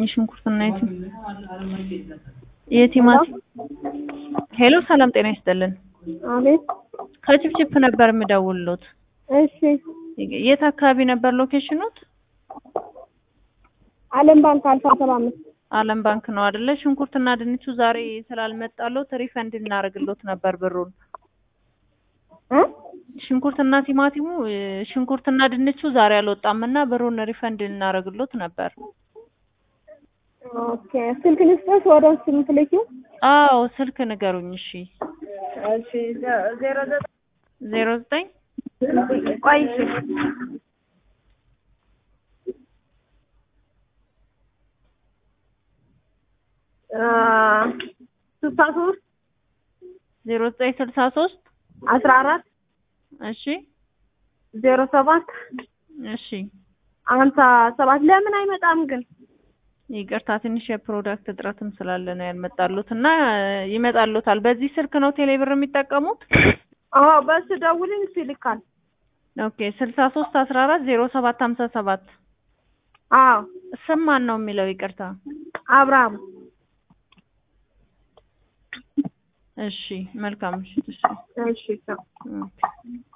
የሽንኩርትና የቲ የቲማቲም ሄሎ፣ ሰላም ጤና ይስጥልን። አቤት። ከችፕችፕ ነበር የምደውልሎት። እሺ። የት አካባቢ ነበር ሎኬሽኑት? አለም ባንክ አልፋ ሰባ አምስት አለም ባንክ ነው አይደለ? ሽንኩርትና ድንቹ ዛሬ ስላልመጣሎት ሪፈንድ እናደርግሎት ነበር ብሩን። እ ሽንኩርትና ቲማቲሙ ሽንኩርትና ድንቹ ዛሬ አልወጣም እና ብሩን ሪፈንድ እናደርግሎት ነበር። ኦኬ። ስልክ ልስጥሽ ወደ ውስጥ የምትልኪው? አዎ ስልክ ንገሩኝ። እሺ እሺ። ዜሮ ዘጠኝ ዜሮ ዘጠኝ ቆይ እሺ። አ ስልሳ ሶስት ዜሮ ዘጠኝ ስልሳ ሶስት አስራ አራት እሺ ዜሮ ሰባት እሺ ሀምሳ ሰባት ለምን አይመጣም ግን? ይቅርታ ትንሽ የፕሮዳክት እጥረትም ስላለ ነው ያልመጣሉት እና ይመጣሉታል። በዚህ ስልክ ነው ቴሌብር የሚጠቀሙት? አዎ በሱ ደውልኝ እሱ ይልካል። ኦኬ ስልሳ ሶስት አስራ አራት ዜሮ ሰባት ሀምሳ ሰባት አዎ ስም ማን ነው የሚለው? ይቅርታ አብርሃም እሺ መልካም እሺ እሺ እሺ ቻው። ኦኬ